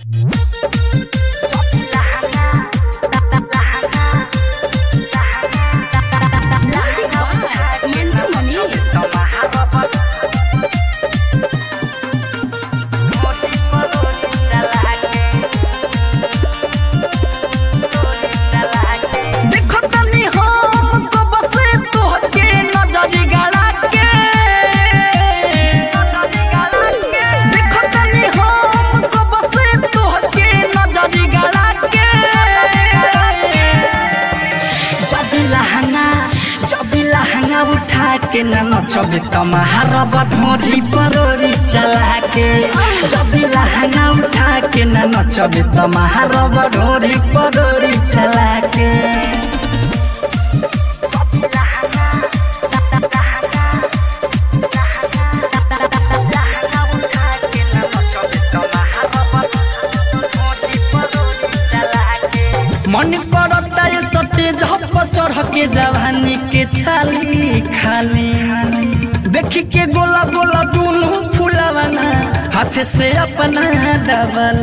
Music by Mantu Mani. देखो तनी हम तो बसे तोहके नजरी गड़ा के देखो तनी हम तो बसे तोहके नजरी गड़ा के जदी लहंगा जदी लहंगा उठा के न नचबे तमार बढ़ोरी परोरी चला के जदी लहंगा उठा के न नचबे तमार बढ़ोरी परोरी चला के मन करता ये सत्य झप चढ़ के जवानी के छाली खाली देखी के गोला गोला दोनों फूलवाना हाथ से अपना डबल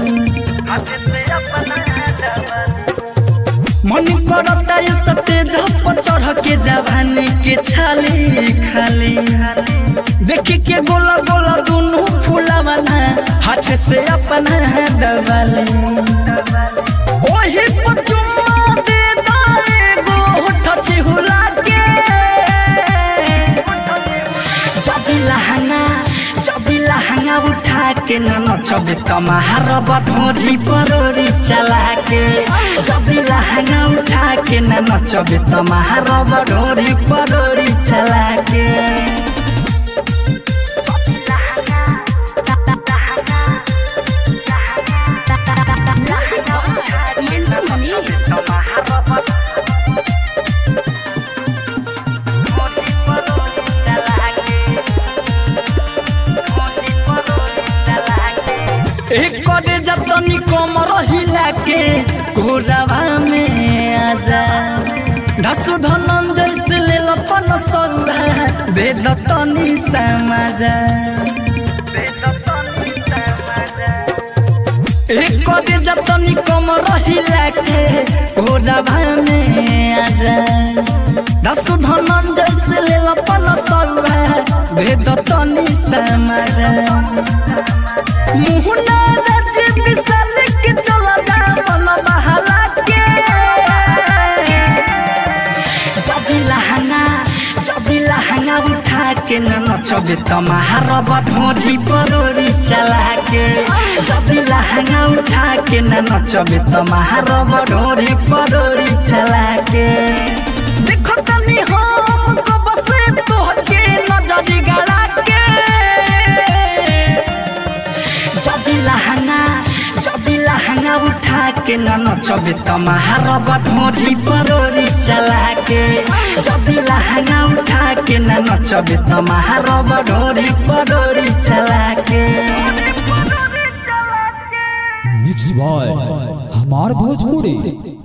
मन करता ये सत्य झप चढ़ के जवानी के छाली खाली देखी के गोला गोला दोनों फूलवाना हाथ से अपना डबल ओही पचुमा दे दाए गो ठछी हुला के जदी लहंगा जदी लहंगा उठा के न नचबे तमार बढ़ोरी परोरी चला के जदी लहंगा उठा के न नचबे तमार बढ़ोरी परोरी चला के Music by Mantu Mani. एक करे जतनी कमर हिला के कोरावा में आजा धसु धनंजय से ले लपन सौदा दे दतनी समाजा एक करे जतनी कमर हिला के कोरावा में आजा धसु धनंजय से ले लपन सौदा दे दतनी समाजा मुहना रच बिसल के चला जा मन बहला के जदी लहंगा जदी लहंगा उठा के न नचबे तमार बढ़ोरी परोरी चला के जदी लहंगा उठा के न नचबे तमार बढ़ोरी परोरी चला के देखो तनी हम तो बसे तोहके नजरी गड़ा के जदी लहंगा जदी लहंगा उठा के न नचबे तमार बढ़ोरी परोरी चला के जदी लहंगा उठा के न नचबे तमार बढ़ोरी परोरी चला के मिक्स बॉय हमार भोजपुरी